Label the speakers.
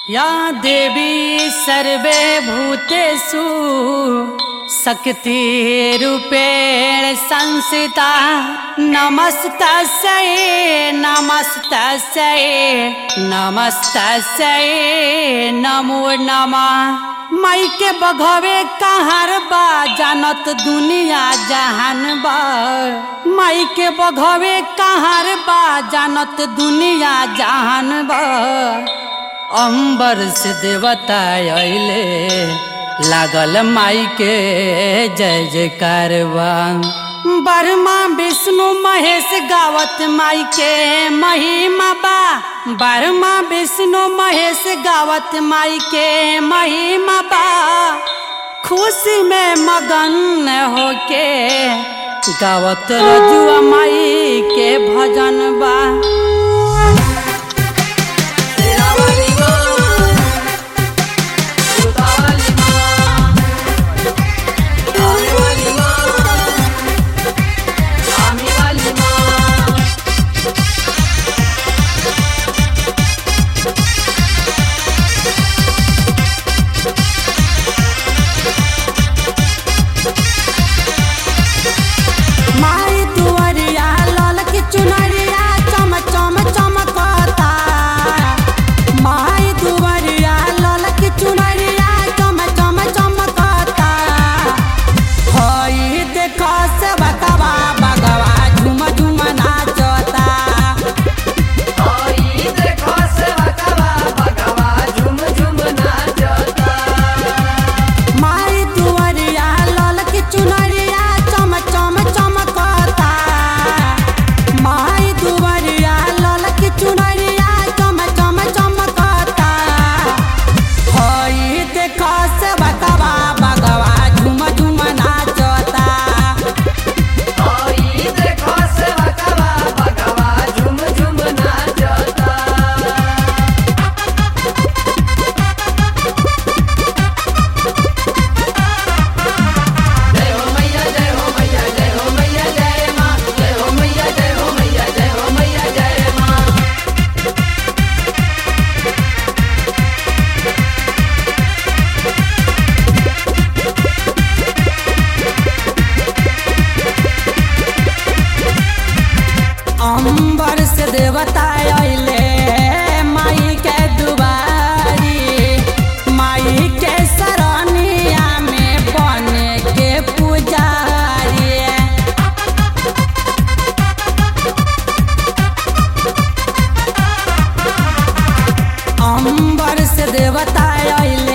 Speaker 1: या देवी सर्वे भूतेषु शक्तिरूपेण संस्थिता नमस्तस्यै नमस्तस्यै नमस्तस्यै नमो नमः माई के बघवे कहार बा जानत दुनिया जहान बा माई के बघवे कहार बा जानत दुनिया जहान बा अंबर से देवता अइले लागल माई के जय जयकार बा बर्मा विष्णु महेश गावत माई के महिमा बा बर्मा विष्णु महेश गावत माई के महिमा बा खुशी में मगन होके गावत रजुआ माई के भजन बा
Speaker 2: शेरावाली माँ सुतावाली माँ आने वाली माँ आने वाली माँ
Speaker 1: माई दुआरिया लाल की चुनरिया चम चम चमकता माई दुआरिया लाल की चुनरिया चम चम चमकता हई देखो से बकवा बगवा झुम झुम नाचता
Speaker 2: आई देखो से भगवा भगवा झुम झुम नाचता
Speaker 1: माई दुआरिया लाल की चुनरिया चम चम चमकता माई दुआरिया लाल की चुनरिया चम चम चमकता हई देखो से बकवा बगवा झुम झुम नाचता
Speaker 2: आई देखो से भगवा भगवा झुम झुम नाचता जय हो मैया जय हो मैया जय हो मैया जय माँ जय हो मैया जय हो मैया जय हो मैया जय माँ
Speaker 1: अंबर से देवता अइले माई के दुबारी माई के सरनिया में बने के पुजारी अंबर से देवता अइले